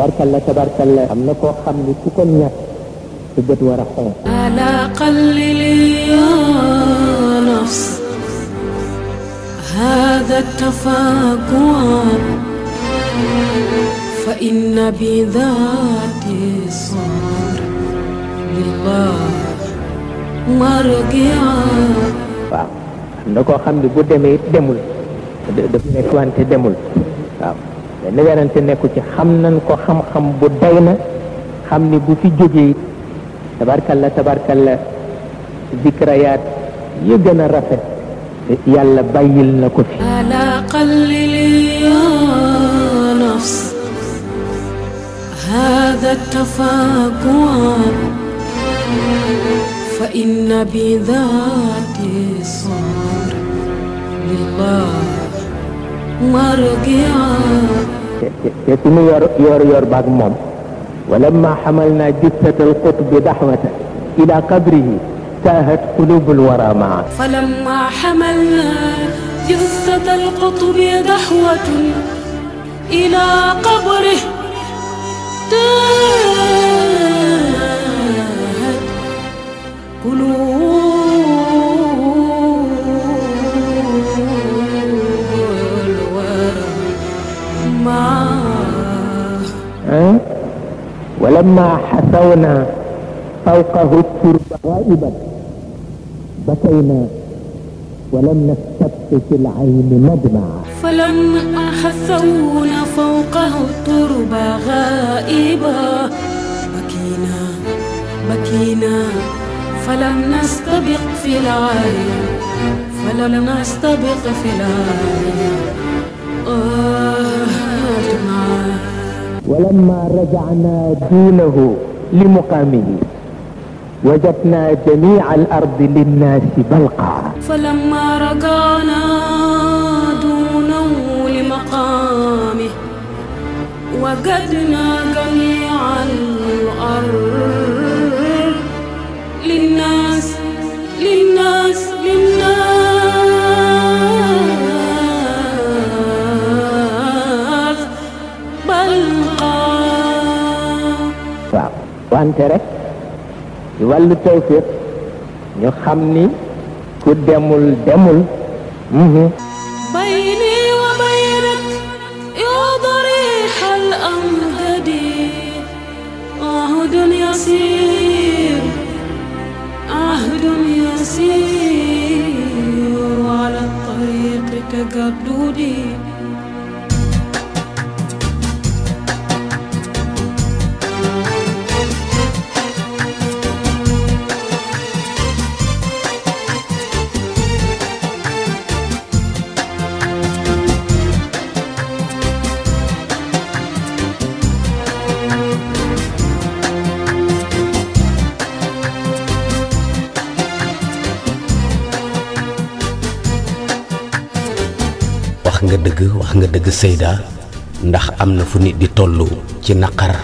tabarkalla tabarkalla am na koo xam ni ku ko ñàkk su bët war a xonq ألا قللي يا نفس هذا التفاقع فإن بذات الصبر لله مرجعا waaw am na koo xam ni bu demee it demul da- dafa nekk wante demul waaw benn werante nekku ci xam nañ ko xam-xam bu day na xam ni bu fi jógee it tabarkalla tabarkalla zikrayaat yi gën a rafet yàlla bàyyil na ko fi ألا قللي يا نفس هذا التفاقع فإن بذات الصبر لله مرجعا te te- te suñu yor yor yor baag moom ولما حملنا جثة القطب دحوة إلى قبره تاهت قلوب الورى معه فلما حملنا جثة القطب دحوة إلى قبره تاهت قلوب الورى معه أه؟ ولما حثونا فوقه الترب غائبا بكينا ولم نستبق في العين مدمعا فلما حثونا فوقه الترب غائبا بكينا بكينا فلم نستبق في العين فلم نستبق في العين آه دمعة ولما رجعنا دونه لمقامه وجدنا جميع الأرض للناس بلقى فلما رجعنا دونه لمقامه وجدنا جميع الأرض للناس للناس للناس بلقى waaw wante rek ci wàllu tawfiq ñu xam ni ku demul demul mhm. بيني وبينك يا ضريح الأمجد عهد يسير عهد يسير على الطريق تجددي wax nga dëgg wax nga dëgg Seyda ndax am na fu nit di toll ci naqar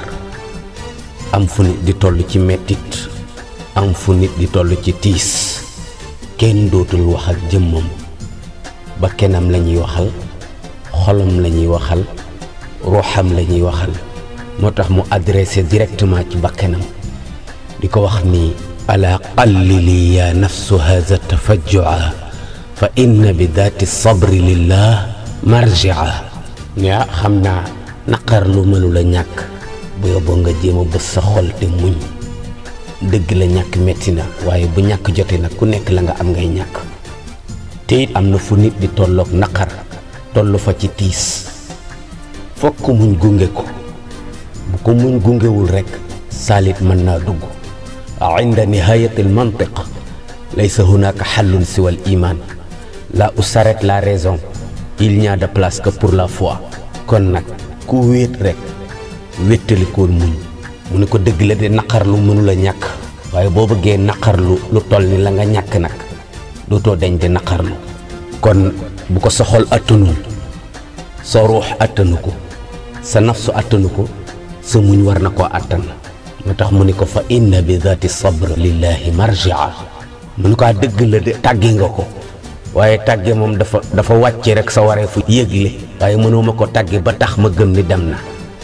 am fu nit di toll ci mettit am fu nit di toll ci tiis kenn dootul wax ak jëmmam ba kenam la ñuy waxal xolam la ñuy waxal ruuxam la ñuy waxal moo tax mu adressé directement ci bakkenam di ko wax ni ala qallili ya nafsu hadha tafajjua fa inna bi daati sabri lillah marjia ne ah xam naa naqar lu mënu la ñàkk bu yóbboo nga jéem a bës sa xol te muñ dëgg la ñàkk metti na waaye bu ñàkk jotee nag ku nekk la nga am ngay ñàkk te it am na fu nit di tolloog naqar toll fa ci tiis fokk muñ gunge ko bu ko muñ gungewul rekk saalit mën naa dugg inda nihayati al mantiq laysa hunaka xallun siwa al iman là où s'arrête la raison il n'y a de place que pour la foi kon nag ku wéet rekk wéttalikoon muñ mu ne ko dëgg la de naqarlu mënula ñàkk waaye boo bëggee naqarlu lu toll ni la nga ñàkk nag dootoo deñ di naqarlu kon bu ko sa xol attanul sa ruux attanu ko sa nafsu attanu ko sa muñ war na koo attan moo tax mu ni ko fa inna bi daati sabr lillahi marjia mu ni ko dëgg la de tàggi nga ko waaye tàgge moom dafa dafa wàcce rek sa waree fu yëgle waaye mënuma ko tàgge ba tax ma gëm ni dem na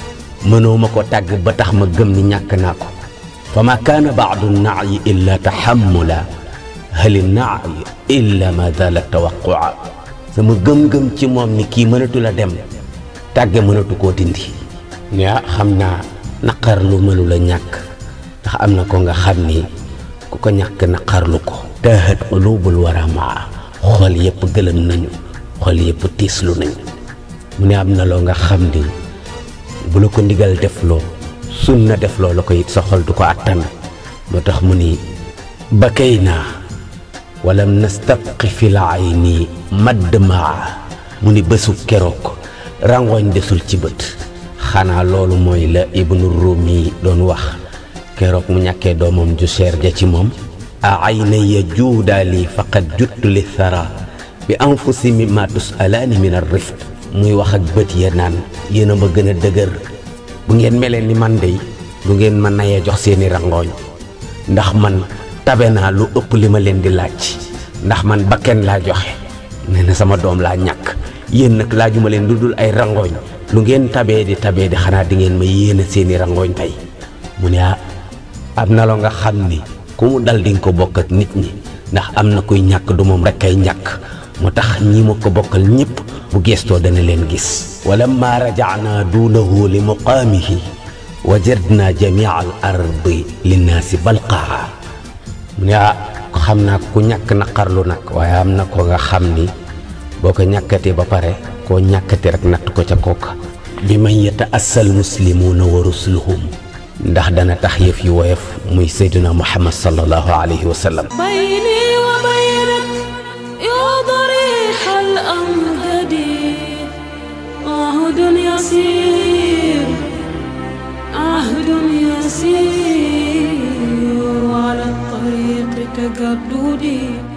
mënoo ma ko tàgg ba tax ma gëm ni ñàkk naa ko fa ma kaana baadu naayi illa taxammula hali naayi illa ma dala tawaqua sama gëm-gëm ci moom ni kii mënatu la dem tàgge mënatu koo dindi ne ah xam naa naqarlu mënu la ñàkk ndax am na ko nga xam ni ku ko ñàkk naqarlu ko taahat qulubul wara maa xol yëpp gëlëm nañu xol yëpp tiislu nañu mu ne am na loo nga xam ni bu la ko ndigal defloo sunna defloo la ko it sa xol du ko àttan moo tax mu ni bakay naa walam nastabqi fi l ayni madd maa mu ni bésu keroog rangooñ desul ci bët xanaa loolu mooy la ibnu rumi doon wax keroog mu ñàkkee doomam ju seer ja ci moom a aynaya juudaali faqad juttu li thara bi anfusi mimma tusalaani min ar rifq muy wax ak bët ya naan yéen a ma gën a dëgër bu ngeen melee ni man dey du ngeen ma nayee jox seeni rangooñ ndax man tabe naa lu ëpp li ma leen di laaj ndax man bakken laa joxe nee na sama doom laa ñàkk yéen nag laajuma leen lu dul ay rangooñ lu ngeen tabee di tabee di xanaa di ngeen ma yéene seeni rangooñ tey mu ne ah am na loo nga xam ni ku mu dal di nga ko bokk ak nit ñi ndax am na kuy ñàkk du moom rek kay ñàkk moo tax ñi ma ko bokkal ñëpp bu gestoo dana leen gis walamma rajacnaa duunahu li muqaamihi wajadna jamia al ardi linnaasi balqaa mu ne ah xam naa ku ñàkk naqarlu nag waaye am na ko nga xam ni boo ko ñàkkatee ba pare koo ñàkkati rek natt ko ca kooka bi man yata'assal muslimuuna wa rusuluhum ndax dana tax yëf yi woyof muy seyduna muhammad sallallahu alayhi wa sallam بيني وبينك يا ضريح الأمجد عهد يسير عهد يسير على الطريق تجددي